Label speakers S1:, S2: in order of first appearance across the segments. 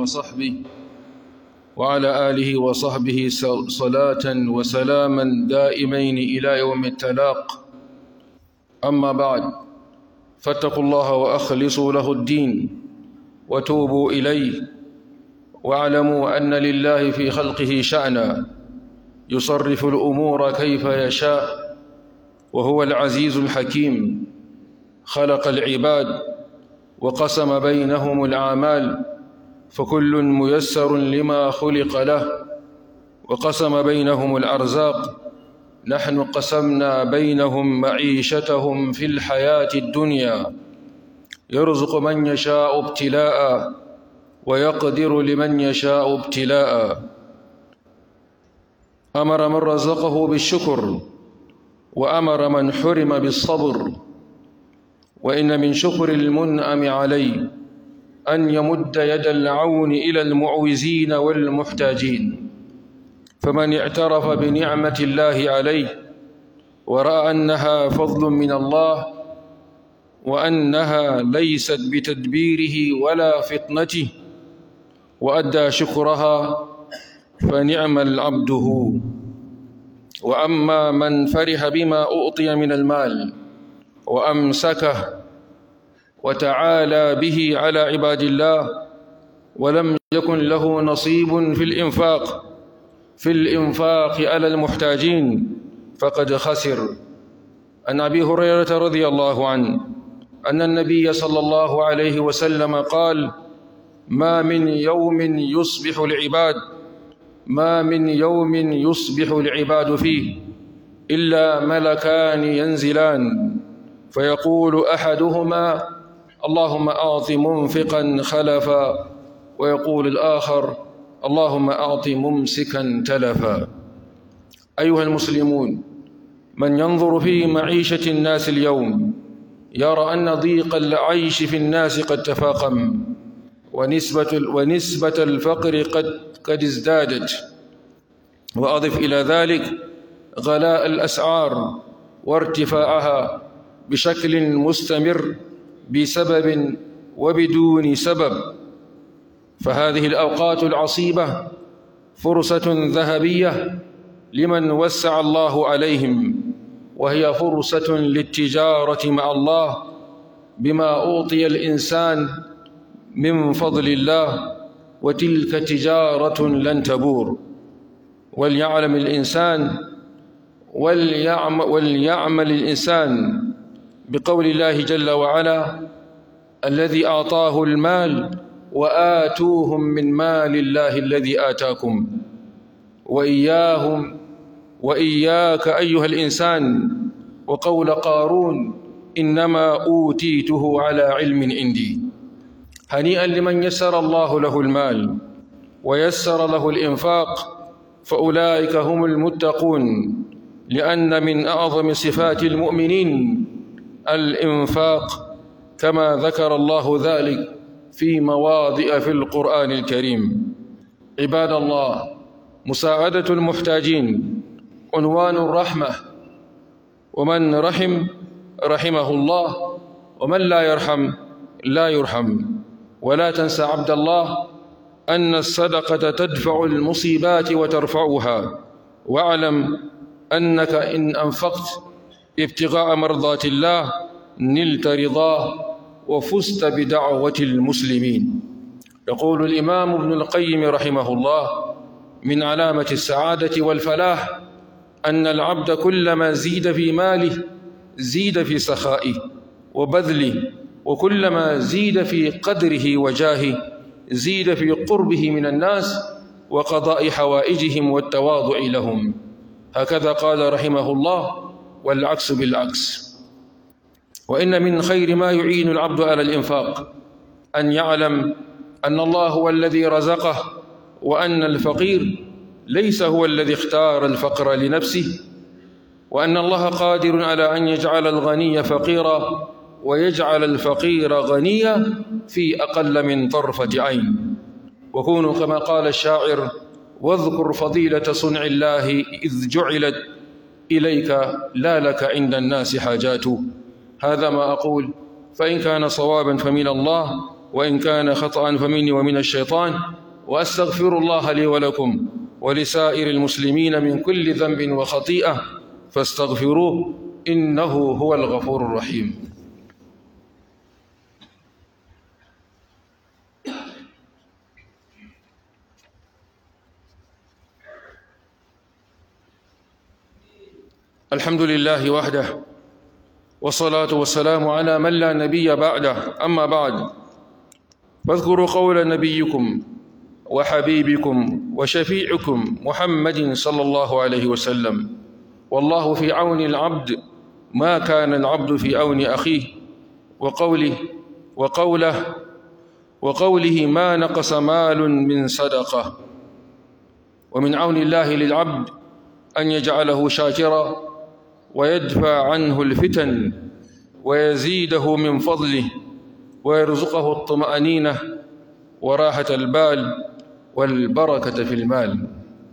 S1: وصحبه وعلى آله وصحبه صلاة وسلاما دائمين إلى يوم التلاق أما بعد فاتقوا الله وأخلصوا له الدين وتوبوا إليه واعلموا أن لله في خلقه شأنا يصرف الأمور كيف يشاء وهو العزيز الحكيم خلق العباد وقسم بينهم الأعمال فكل ميسر لما خلق له وقسم بينهم الأرزاق نحن قسمنا بينهم معيشتهم في الحياة الدنيا يرزق من يشاء ابتلاء ويقدر لمن يشاء ابتلاء أمر من رزقه بالشكر وأمر من حرم بالصبر وإن من شكر المنعم عليه أن يمد يد العون إلى المعوزين والمحتاجين فمن اعترف بنعمة الله عليه ورأى أنها فضل من الله وأنها ليست بتدبيره ولا فطنته وأدى شكرها فنعم العبد هو وأما من فرح بما أعطي من المال وأمسكه وتعالى به على عباد الله ولم يكن له نصيب في الإنفاق في الإنفاق على المحتاجين فقد خسر عن أبي هريرة رضي الله عنه أن النبي صلى الله عليه وسلم قال ما من يوم يصبح العباد ما من يوم يصبح العباد فيه إلا ملكان ينزلان فيقول أحدهما اللهم أعط منفقا خلفا ويقول الآخر اللهم أعط ممسكا تلفا أيها المسلمون من ينظر في معيشة الناس اليوم يرى أن ضيق العيش في الناس قد تفاقم ونسبة, ونسبة الفقر قد, قد ازدادت وأضف إلى ذلك غلاء الأسعار وارتفاعها بشكل مستمر بسبب وبدون سبب فهذه الأوقات العصيبة فرصة ذهبية لمن وسع الله عليهم وهي فرصة للتجارة مع الله بما أوطي الإنسان من فضل الله وتلك تجارة لن تبور وليعلم الإنسان وليعمل, وليعمل الإنسان بقول الله جل وعلا الذي أعطاه المال وآتوهم من مال الله الذي آتاكم وإياهم وإياك أيها الإنسان وقول قارون إنما أوتيته على علم عندي هنيئا لمن يسر الله له المال ويسر له الإنفاق فأولئك هم المتقون لأن من أعظم صفات المؤمنين الإنفاق كما ذكر الله ذلك في مواضع في القرآن الكريم عباد الله مساعدة المحتاجين عنوان الرحمة ومن رحم رحمه الله ومن لا يرحم لا يرحم ولا تنسى عبد الله أن الصدقة تدفع المصيبات وترفعها واعلم أنك إن أنفقت ابتغاء مرضات الله نلت رضاه وفزت بدعوة المسلمين يقول الإمام ابن القيم رحمه الله من علامة السعادة والفلاح أن العبد كلما زيد في ماله زيد في سخائه وبذله وكلما زيد في قدره وجاهه زيد في قربه من الناس وقضاء حوائجهم والتواضع لهم هكذا قال رحمه الله والعكس بالعكس وإن من خير ما يعين العبد على الإنفاق أن يعلم أن الله هو الذي رزقه وأن الفقير ليس هو الذي اختار الفقر لنفسه وأن الله قادر على أن يجعل الغني فقيرا ويجعل الفقير غنيا في أقل من طرفة عين وكونوا كما قال الشاعر واذكر فضيلة صنع الله إذ جعلت إليك لا لك عند الناس حاجات هذا ما أقول فإن كان صوابا فمن الله وإن كان خطأ فمني ومن الشيطان وأستغفر الله لي ولكم ولسائر المسلمين من كل ذنب وخطيئة فاستغفروه إنه هو الغفور الرحيم الحمد لله وحده والصلاة والسلام على من لا نبي بعده أما بعد فاذكروا قول نبيكم وحبيبكم وشفيعكم محمد صلى الله عليه وسلم والله في عون العبد ما كان العبد في عون أخيه وقوله وقوله وقوله ما نقص مال من صدقة ومن عون الله للعبد أن يجعله شاكرا ويدفع عنه الفتن ويزيده من فضله ويرزقه الطمأنينة وراحة البال والبركة في المال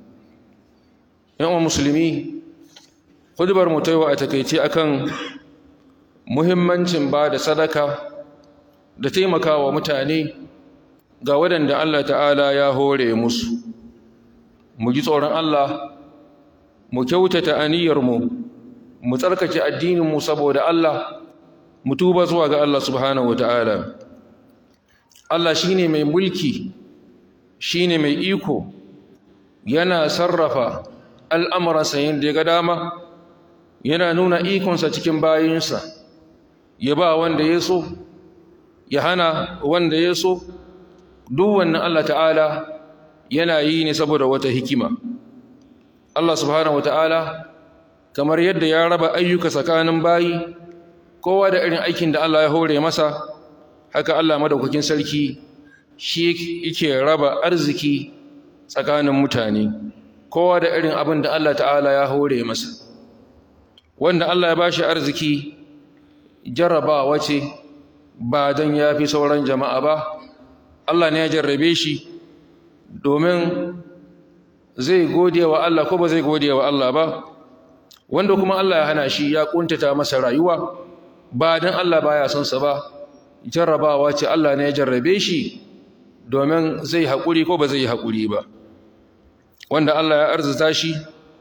S1: يوم مسلمي kudubar mu ta yau a takaice akan muhimmancin ba da sadaka da taimakawa mutane ga waɗanda Allah ta'ala ya hore musu mu ji tsoron Allah mu kyautata aniyarmu mu tsarkake addininmu saboda Allah mu tuba zuwa ga Allah subhanahu wata'ala Allah shine mai mulki shine mai iko yana sarrafa al'amuransa yadda ya ga dama yana nuna ikonsa cikin bayinsa ya ba wanda ya so ya hana wanda ya so duk wannan Allah ta'ala yana yi ne saboda wata hikima Allah subhanahu wata'ala kamar yadda ya raba ayyuka tsakanin bayi kowa da irin aikin da Allah ya hore masa haka Allah madaukakin sarki shi yake raba arziki tsakanin mutane kowa da irin abin da Allah ta'ala ya hore masa wanda Allah ya bashi arziki jarrabawa ce ba dan yafi sauran jama'a ba Allah ne ya jarrabe shi domin zai gode wa Allah ko ba zai gode wa Allah ba wanda kuma Allah ya hana shi ya kuntata masa rayuwa ba dan Allah baya son sa ba jarrabawa ce Allah ne ya jarrabe shi domin zai haƙuri ko ba zai haƙuri ba wanda Allah ya arzuta shi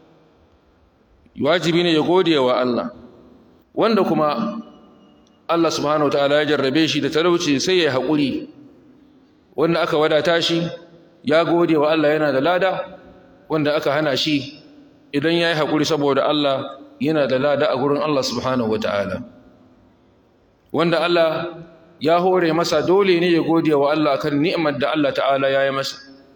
S1: wajibi ne ya gode wa Allah wanda kuma Allah subhanahu wataala ya jarrabe shi da talauci sai ya haƙuri wanda aka wadata shi ya gode wa Allah yana da lada wanda aka hana shi idan ya yi haƙuri saboda Allah yana da lada a gurin Allah subhanahu wataala wanda Allah ya hore masa dole ne ya gode wa Allah kan ni'imar da Allah ta'ala ya yi masa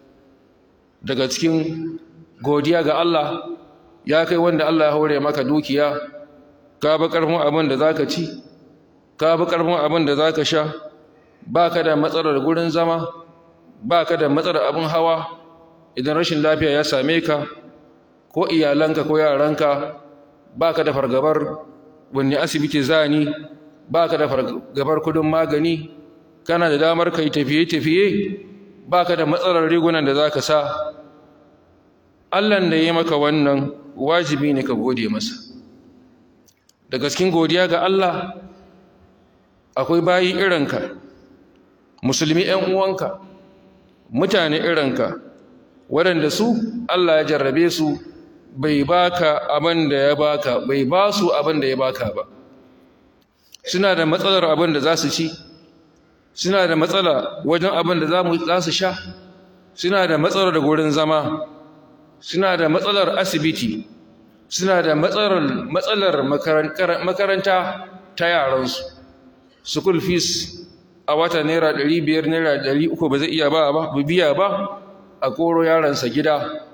S1: daga cikin godiya ga Allah ya kai wanda Allah ya hore maka dukiya ka bi ƙarfin abin da zaka ci ka bi ƙarfin abin da zaka sha baka da matsalar gurin zama baka da matsalar abin hawa idan rashin lafiya ya same ka ko iyalanka ko yaranka baka da fargabar wanne asibiti zani baka da fargabar kudin magani kana da damar kai tafiye-tafiye baka da matsalar rigunan da zaka sa Allah da ya maka wannan wajibi ne ka gode masa da gaskin godiya ga Allah akwai bayi irinka musulmi ‘yan uwanka mutane irinka waɗanda su Allah ya jarrabe su bai baka abin da ya baka bai ba su abin da ya baka ba suna da matsalar abin da za su ci suna da matsala wajen abin da za su sha suna da matsalar gurin zama suna da matsalar asibiti suna da matsalar makaranta ta yaransu school fees a wata naira ɗari biyar naira ɗari uku ba zai iya ba ba biya ba a koro yaransa gida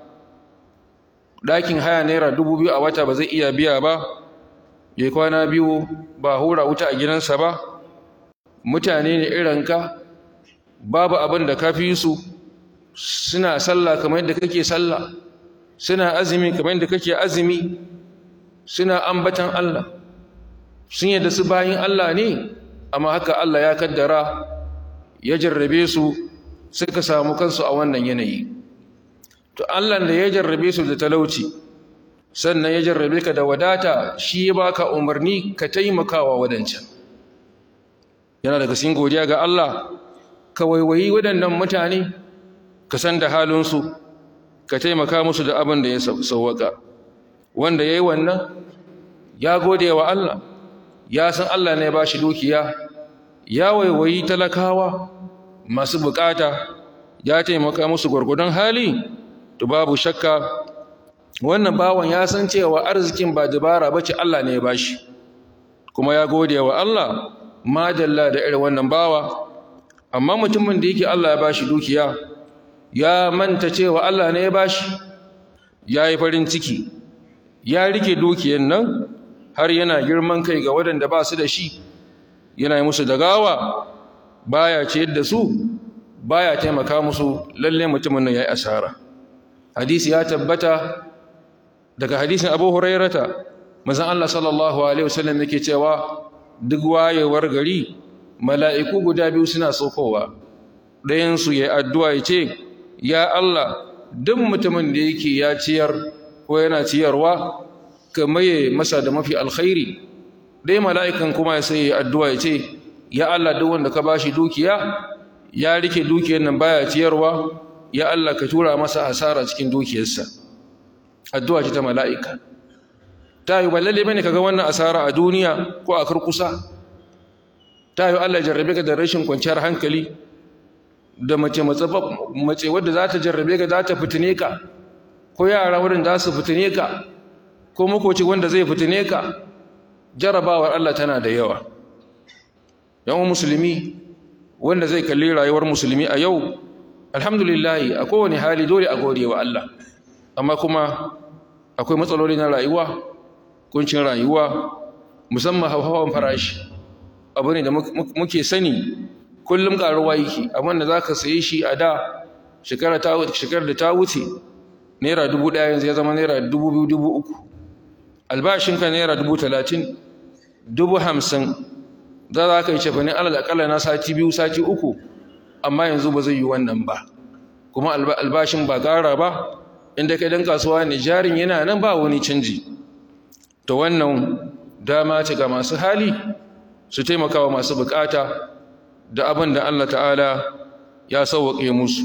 S1: ɗakin haya naira dubu biyu a wata ba zai iya biya ba ya kwana biyu ba hura wuta a gidansa ba mutane ne irinka babu abin da ka fi su suna sallah kamar yadda kake sallah suna azumi kamar yadda kake azumi suna ambatan Allah sun yadda su bayin Allah ne amma haka Allah ya kaddara ya jarrabe su suka samu kansu a wannan yanayi to Allah da ya jarrabe su da talauci sannan ya jarrabe ka da wadata shi ya baka umarni ka taimakawa wadancan yana daga cikin godiya ga Allah ka waiwayi waɗannan mutane ka san da halinsu ka taimaka musu da abin da ya sauwaka wanda ya yi wannan ya gode wa Allah ya san Allah ne ba shi dukiya ya waiwayi talakawa masu bukata ya taimaka musu gwargwadon hali to babu shakka wannan bawan ya san cewa arzikin ba dabara bace Allah ne ya bashi kuma ya gode wa Allah madalla da irin wannan bawa amma mutumin da yake Allah ya bashi dukiya ya manta cewa Allah ne ya bashi ya yi farin ciki ya rike dukiyar nan har yana girman kai ga waɗanda ba su da shi yana yi musu dagawa baya ciyar da su baya taimaka musu lalle mutumin nan yayi asara hadisi ya tabbata daga hadisin Abu Hurairata manzon Allah sallallahu alaihi wasallam yake cewa duk wayewar gari mala'iku guda biyu suna sokowa ɗayan su yayi addu'a yace ya Allah duk mutumin da yake ya ciyar ko yana ciyarwa ka maye masa da mafi alkhairi dai mala'ikan kuma ya sai addu'a yace ya Allah duk wanda ka bashi dukiya ya rike dukiyar nan baya ciyarwa ya Allah ka tura masa hasara cikin dukiyarsa addu'a ce ta mala'ika ta yi ba lalle bane kaga wannan asara a duniya ko a kurkusa ta yi Allah jarrabe ka da rashin kwanciyar hankali da mace mace wadda za ta jarrabe ka za ta fitine ka ko yara wurin za su fitine ka ko makoci wanda zai fitine ka jarrabawar Allah tana da yawa yawan musulmi wanda zai kalli rayuwar musulmi a yau alhamdulillahi a kowane hali dole a gode wa Allah amma kuma akwai matsaloli na rayuwa kuncin rayuwa musamman hawan farashi abu ne da muke sani kullum karuwa yake abin da za ka sayi shi a da shekarar da ta wuce naira dubu ɗaya yanzu ya zama naira dubu biyu dubu uku albashinka naira dubu talatin dubu hamsin za za ka yi cefanin alal akalla na sati biyu sati uku amma yanzu ba zai yi wannan ba kuma albashin ba ƙara ba inda kai dan kasuwa ne jarin yana nan ba wani canji to wannan dama ce ga masu hali su taimaka wa masu bukata da abin da Allah ta'ala ya sauwaƙe musu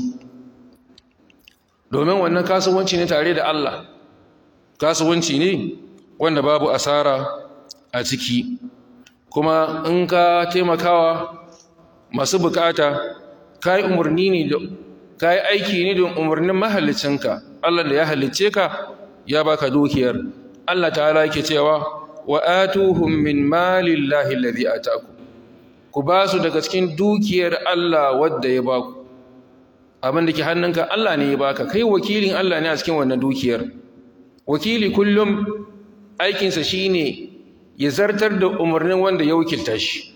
S1: domin wannan kasuwanci ne tare da Allah kasuwanci ne wanda babu asara a ciki kuma in ka taimakawa masu bukata ka yi umarni ne da ka yi aiki ne don umarnin mahalicinka Allah da ya halicce ka ya baka dukiyar Allah ta'ala yake cewa wa atuhum min malillahi alladhi ataku ku ba su daga cikin dukiyar Allah wadda ya baku abin da ke hannunka Allah ne ya baka kai wakilin Allah ne a cikin wannan dukiyar wakili kullum aikinsa shine ya zartar da umarnin wanda ya wakilta shi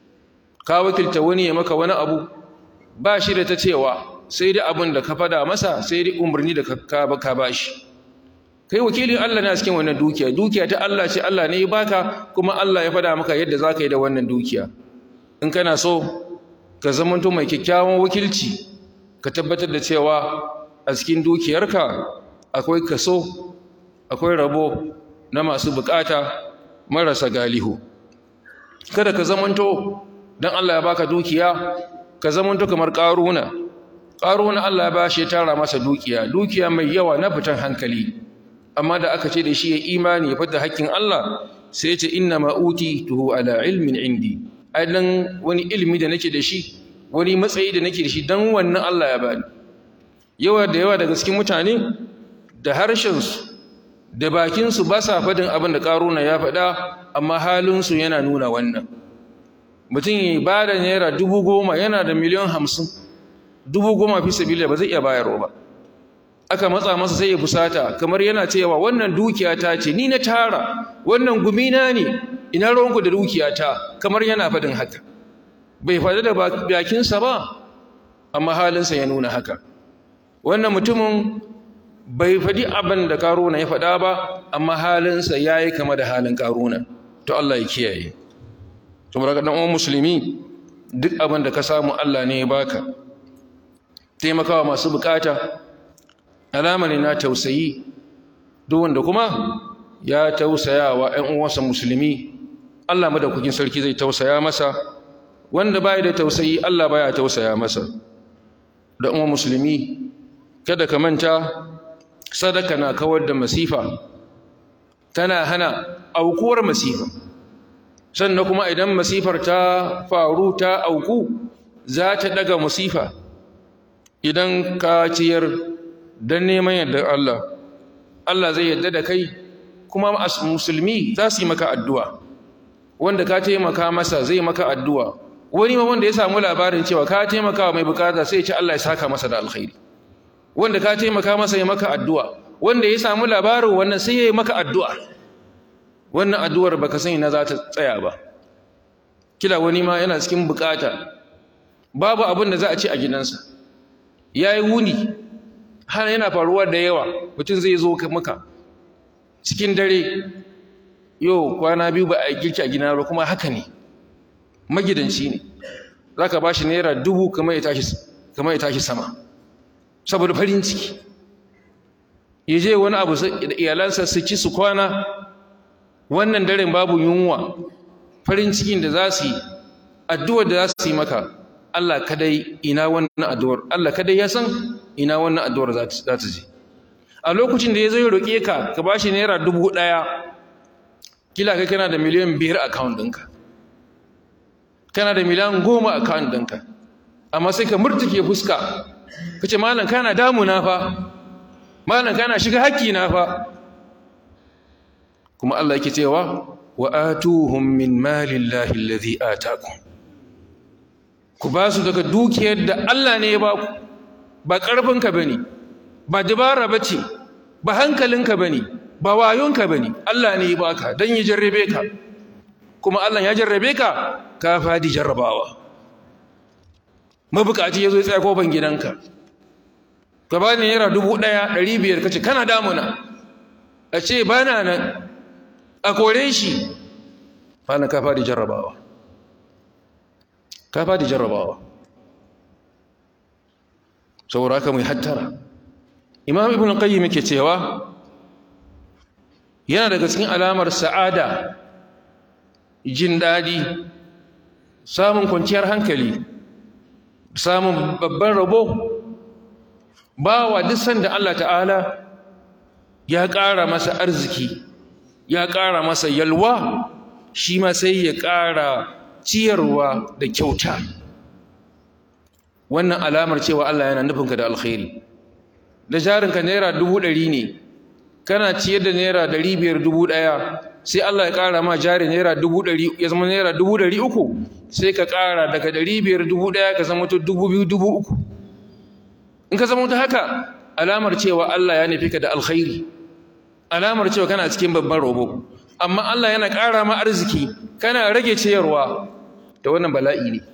S1: ka wakilta wani ya maka wani abu ba shi da ta cewa sai dai abin da ka fada masa sai dai umarni da ka ba shi kai wakilin Allah ne a cikin wannan dukiya dukiya ta Allah ce Allah ne ya baka kuma Allah ya fada maka yadda za ka yi da wannan dukiya in kana so ka zamanto mai kyakkyawan wakilci ka tabbatar da cewa a cikin dukiyarka akwai kaso akwai rabo na masu bukata marasa galihu kada ka zamanto dan Allah ya baka dukiya ka zamanto kamar karuna karuna Allah ya bashi ya tara masa dukiya dukiya mai yawa na fitan hankali amma da aka ce da shi ya imani ya fita hakkin Allah sai ya ce inna ma utituhu ala ilmin indi ai dan wani ilimi da nake da shi wani matsayi da nake da shi dan wannan Allah ya bani yawa da yawa daga cikin mutane da harshen su da bakinsu ba sa faɗin abin da ƙaruna ya faɗa amma halinsu yana nuna wannan mutum ya ba da naira dubu goma yana da miliyan hamsin dubu goma fi sabila ba zai iya bayarwa ba aka matsa masa sai ya fusata kamar yana cewa wannan dukiya ta ce ni na tara wannan gumina ne ina ruwanku da dukiya ta kamar yana faɗin haka bai faɗi da bakinsa ba amma halinsa ya nuna haka wannan mutumin bai faɗi abin da karuna ya faɗa ba amma halinsa ya yi kama da halin karuna to Allah ya kiyaye to mura ɗan uwan musulmi duk abin da ka samu Allah ne ya baka taimakawa masu bukata alama ne na tausayi duk wanda kuma ya tausaya wa ‘yan uwansa musulmi Allah madaukakin sarki zai tausaya masa wanda baya da tausayi Allah baya tausaya masa da umma musulmi kada ka manta sadaka na kawar da masifa tana hana aukuwar masifa sannan kuma idan masifar ta faru ta auku za ta daga masifa idan ka ciyar don neman yardar Allah Allah zai yarda da kai kuma musulmi za su yi maka addu'a wanda ka taimaka masa zai maka addu'a wani ma wanda ya samu labarin cewa ka taimaka mai bukata sai ya ce Allah ya saka masa da alkhairi wanda ka taimaka masa ya maka addu'a wanda ya samu labarin wannan sai ya yi maka addu'a wannan addu'ar baka sani na za ta tsaya ba kila wani ma yana cikin bukata babu abin da za a ci a gidansa ya yi wuni har yana faruwa da yawa mutum zai zo maka cikin dare yau kwana biyu ba a girki a gina ba kuma haka ne magidanci ne za ka ba shi naira dubu kamar ya tashi sama saboda farin ciki ya je wani abu da iyalansa su ci su kwana wannan daren babu yunwa farin cikin da za su yi addu'ar da za su yi maka Allah kadai ina wannan addu'ar Allah kadai ya san ina wannan addu'ar za ta je a lokacin da ya zo ya roƙe ka ka ba shi naira dubu ɗaya kila kai kana da miliyan biyar a account ɗinka kana da miliyan goma a account ɗinka amma sai ka murtuke fuska ka ce malam kana damuna fa malam kana shiga haƙƙina fa kuma Allah yake cewa wa atuhum min malillahi allazi atakum ku ba su daga dukiyar da Allah ne ya ba ku ba ƙarfinka bane ba dabara bace ba hankalinka bane ba wayonka bane Allah ne ya baka dan ya jarrabe ka kuma Allah ya jarrabe ka ka fadi jarrabawa mabukaci yazo ya tsaya kofar gidanka ka ba ni naira dubu ɗaya ɗari biyar kace kana damuna a ce ba na nan a kore shi fana ka fadi jarrabawa ka fadi jarrabawa saboda haka mai hattara imam ibn qayyim yake cewa yana daga cikin alamar sa'ada jin dadi samun kwanciyar hankali samun babban rabo bawa duk sanda Allah ta'ala ya ƙara masa arziki ya ƙara masa yalwa shi ma sai ya ƙara ciyarwa da kyauta wannan alamar cewa Allah yana nufinka da alkhairi da jarinka naira dubu ɗari ne kana ciyar da naira ɗari biyar dubu ɗaya sai Allah ya ƙara ma jari naira dubu ɗari ya zama naira dubu ɗari uku sai ka ƙara daga ɗari biyar dubu ɗaya ka zama to dubu biyu dubu uku in ka zama ta haka alamar cewa Allah ya nufi ka da alkhairi alamar cewa kana cikin babban robo amma Allah yana ƙara ma arziki kana rage ciyarwa da wannan bala'i ne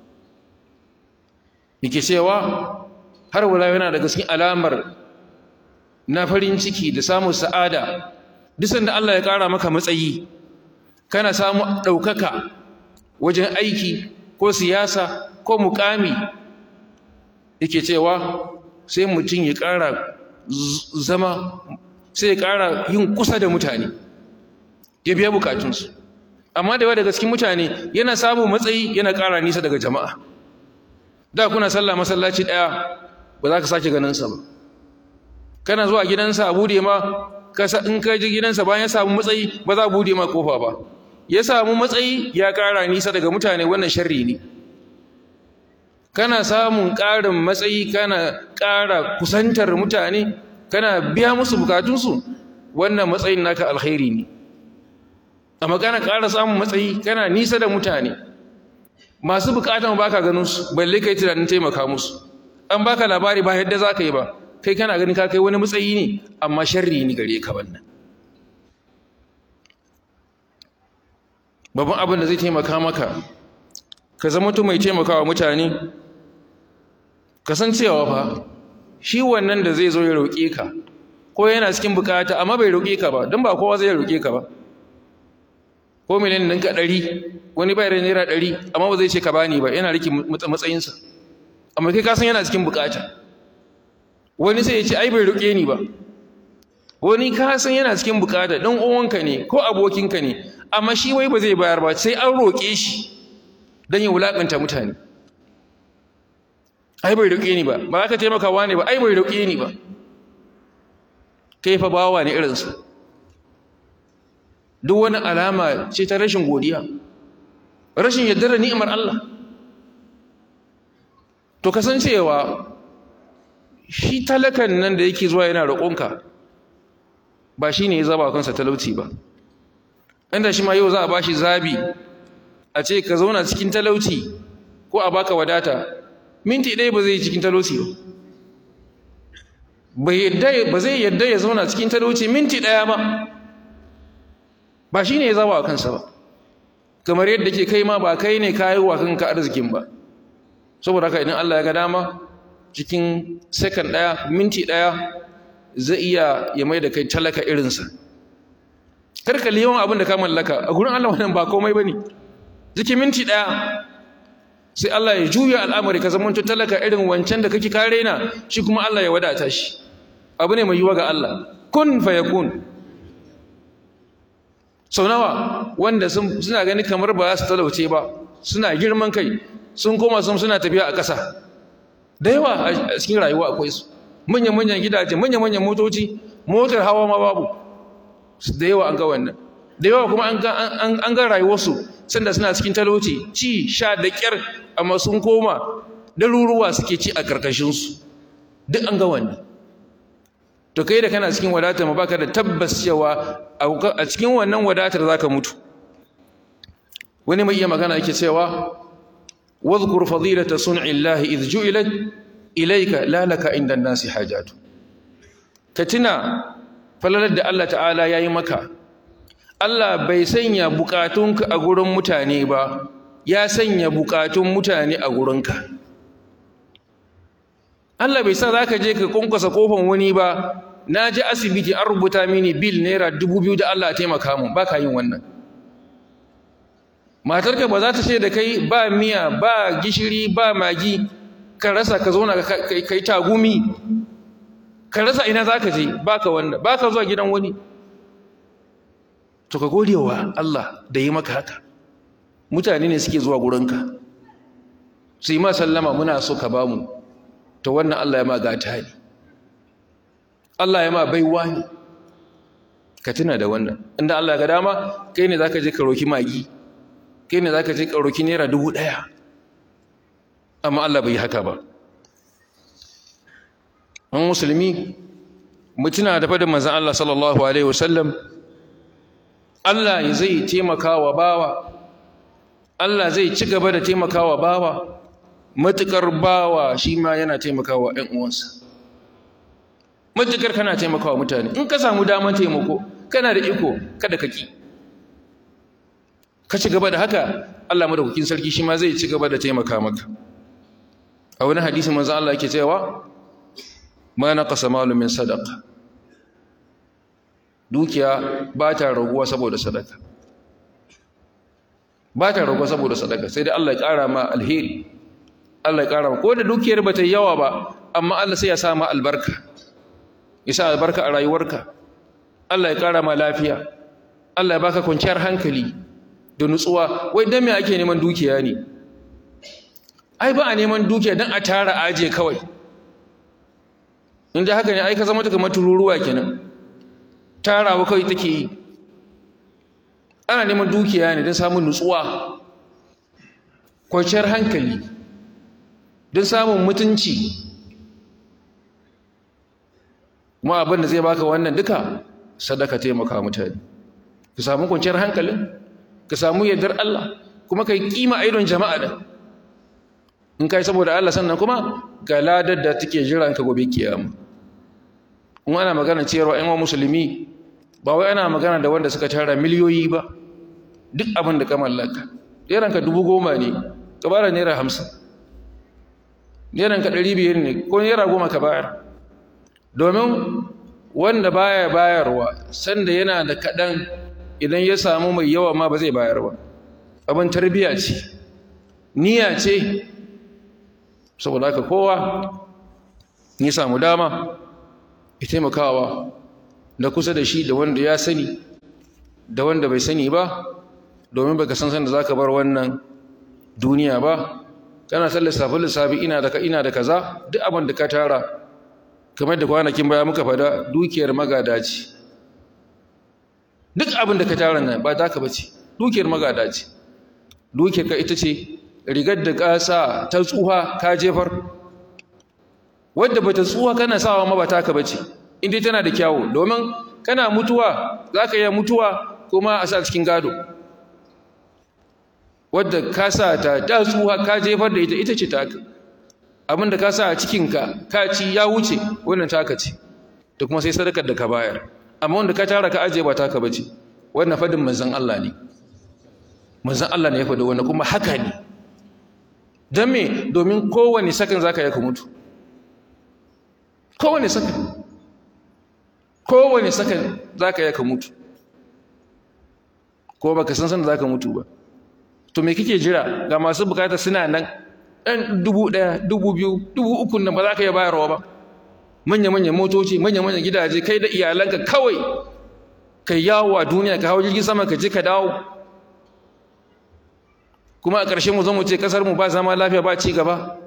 S1: yake cewa har wala yana daga cikin alamar na farin ciki da samun sa'ada duk sanda Allah ya ƙara maka matsayi kana samu ɗaukaka wajen aiki ko siyasa ko mukami yake cewa sai mutum ya ƙara zama sai ya ƙara yin kusa da mutane ya biya bukatunsu amma da yawa daga cikin mutane yana samun matsayi yana ƙara nisa daga jama'a da kuna sallah masallaci ɗaya ba za ka sake ganinsa ba kana zuwa gidansa a bude ma in ka ji gidansa bayan ya samu matsayi ba za a bude ma kofa ba ya samu matsayi ya ƙara nisa daga mutane wannan sharri ne kana samun ƙarin matsayi kana ƙara kusantar mutane kana biya musu bukatunsu wannan matsayin naka alkhairi ne amma kana ƙara samun matsayi kana nisa da mutane masu bukatan ba ka ganin su balle kai tunanin taimaka musu an baka labari ba yadda za ka yi ba kai kana ganin ka kai wani matsayi ne amma sharri ne gare ka wannan babban abin da zai taimaka maka ka zama mutum mai taimakawa mutane ka san cewa fa shi wannan da zai zo ya roƙe ka ko yana cikin bukata amma bai roƙe ka ba don ba kowa zai roƙe ka ba ko miliyan ɗinka ɗari wani bai da naira ɗari amma ba zai ce ka bani ba yana rike matsayinsa amma kai ka san yana cikin bukata wani sai ya ce ai bai roƙe ni ba wani ka san yana cikin bukata ɗan uwanka ne ko abokinka ne amma shi wai ba zai bayar ba sai an roƙe shi don ya wulaƙanta mutane ai bai roƙe ni ba ba za ka taimaka wa ne ba ai bai roƙe ni ba kai fa bawa ne irinsa duk wani alama ce ta rashin godiya rashin yardar da ni'imar Allah to kasancewa shi talakan nan da yake zuwa yana roƙonka ba shi ne ya zaba kansa talauci ba inda shi ma yau za a ba shi zabi a ce ka zauna cikin talauci ko a baka wadata minti ɗaya ba zai yi cikin talauci ba ba zai yadda ya zauna cikin talauci minti ɗaya ba ba shi ne ya zaba kansa ba kamar yadda ke kai ma ba kai ne kayi wa kanka arzikin ba saboda haka idan Allah ya ga dama cikin second ɗaya minti ɗaya zai iya ya mai da kai talaka irinsa karka yawan abin da ka mallaka a gurin Allah wannan ba komai bane cikin minti ɗaya sai Allah ya juya al'amari ka zama talaka irin wancan da kake kare na shi kuma Allah ya wadata shi abu ne mai yiwa ga Allah kun fa yakun sau nawa wanda suna gani kamar ba su talauce ba suna girman kai sun koma sun suna tafiya a ƙasa da yawa a cikin rayuwa akwai su manyan-manyan gidaje manyan-manyan motoci motar hawa ma babu da yawa an ga wannan da yawa kuma an ga rayuwarsu sanda suna cikin talauci ci sha da ƙyar amma sun koma daruruwa suke ci a ƙarƙashinsu duk an ga wannan to kai da kana cikin wadatar ma baka da tabbas cewa a cikin wannan wadatar zaka mutu wani mai iya magana yake cewa واذكر فضيلة صنع الله إذ جعلت إليك لا لك عند الناس حاجات كتنا فللد الله تعالى يا مكة Allah bai sanya bukatunka a gurin mutane ba ya sanya bukatun mutane a gurinka Allah bai sa zaka je ka kunkusa kofan wani ba na je asibiti an rubuta mini bil naira dubu biyu da Allah ya taimaka mun baka yin wannan matarka ba za ta ce da kai ba miya ba gishiri ba magi ka rasa ka zauna ka yi tagumi ka rasa ina za ka je ba ka wannan ba ka zuwa gidan wani to ka gode wa Allah da yi maka haka mutane ne suke zuwa gurinka su yi ma sallama muna so ka ba mu to wannan Allah ya ma gata ne Allah ya ma baiwa ne ka tuna da wannan inda Allah ya ga dama kai ne za ka je ka roki magi kai ne za ka je ƙaroki naira dubu ɗaya amma Allah bai yi haka ba an musulmi mutuna da fadin manzan Allah sallallahu Alaihi wasallam Allah zai taimaka wa bawa Allah zai ci gaba da taimaka wa bawa matuƙar bawa shi ma yana taimaka wa ‘yan uwansa matuƙar kana taimaka wa mutane in ka samu damar taimako kana da iko kada ka ƙi ka ci gaba da haka Allah madaukakin sarki shi ma zai ci gaba da taimaka maka a wani hadisi manzo Allah yake cewa ma naqasa malu min sadaqa dukiya ba ta raguwa saboda sadaka ba ta raguwa saboda sadaka sai dai Allah ya ƙara ma alheri Allah ya ƙara ma ko da dukiyar ba ta yi yawa ba amma Allah sai ya sa ma albarka ya sa albarka a rayuwarka Allah ya ƙara ma lafiya Allah ya baka kwanciyar hankali da nutsuwa wai dan me ake neman dukiya ne ai ba a neman dukiya dan a tara aje kawai inda haka ne ai ka zama ta kamar tururuwa kenan tarawa kawai take yi ana neman dukiya ne don samun nutsuwa kwanciyar hankali don samun mutunci kuma abin da zai baka wannan duka sadaka taimaka mutane ka samu kwanciyar hankalin ka samu yardar Allah kuma ka yi kima idon jama'a da in kai saboda Allah sannan kuma ga ladar da take jiran ka gobe kiyama in ana magana cewa ƴan musulmi ba wai ana magana da wanda suka tara miliyoyi ba duk abin da ka mallaka ka dubu goma ne ka bara naira hamsin ka ɗari biyar ne ko naira goma ka bayar domin wanda baya bayarwa sanda yana da kaɗan idan ya samu mai yawa ma ba zai bayar ba abin tarbiyya ce niyya ce saboda haka kowa ni samu dama ya taimakawa da kusa da shi da wanda ya sani da wanda bai sani ba domin baka san sanda zaka bar wannan duniya ba kana san lissafi lissafi ina da ina da kaza duk abin da ka tara kamar da kwanakin baya muka fada dukiyar magada ce duk abin da ka tara nan ba taka bace dukiyar magada ce dukiyar ka ita ce rigar da ka sa ta tsuha ka jefar wadda bata tsuha kana sawa ma ba taka bace inda tana da kyawu domin kana mutuwa zaka iya mutuwa kuma a sa cikin gado wadda ka sa ta ta tsuha ka jefar da ita ita ce taka abinda ka sa a cikinka ka ci ya wuce wannan taka ce da kuma sai sadakar da ka bayar amma wanda ka tara ka ajiye ba taka bace wannan fadin manzon Allah ne manzon Allah ne ya faɗi wannan kuma haka ne dan me domin kowane sakan zaka yi ka mutu kowane sakan kowane sakan zaka yi ka mutu ko baka san san da zaka mutu ba to me kike jira ga masu bukata suna nan ɗan dubu ɗaya dubu biyu dubu uku nan ba za ka iya bayarwa ba manya-manyan motoci manya-manyan gidaje kai da iyalanka kawai kai yawo a duniya ka hau jirgin sama ka je ka dawo kuma a ƙarshe mu zo mu ce ƙasar mu ba zama lafiya ba ci gaba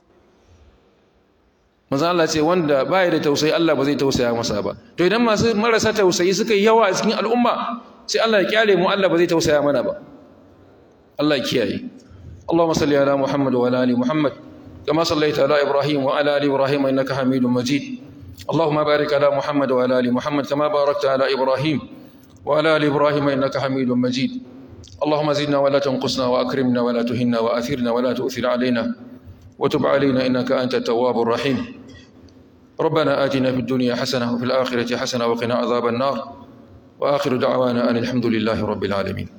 S1: manzo Allah ce wanda ba ya da tausayi Allah ba zai tausaya masa ba to idan masu marasa tausayi suka yi yawa a cikin al'umma sai Allah ya kyale mu Allah ba zai tausaya mana ba Allah ya kiyaye اللهم صل على محمد وعلى ال محمد كما صليت على ابراهيم وعلى ال ابراهيم انك حميد مجيد اللهم بارك على محمد وعلى ال محمد كما باركت على ابراهيم وعلى ال ابراهيم انك حميد مجيد اللهم زدنا ولا تنقصنا واكرمنا ولا تهنا واثرنا ولا تؤثر علينا وتب علينا انك انت التواب الرحيم ربنا آتنا في الدنيا حسنه وفي الاخره حسنه وقنا عذاب النار واخر دعوانا ان الحمد لله رب العالمين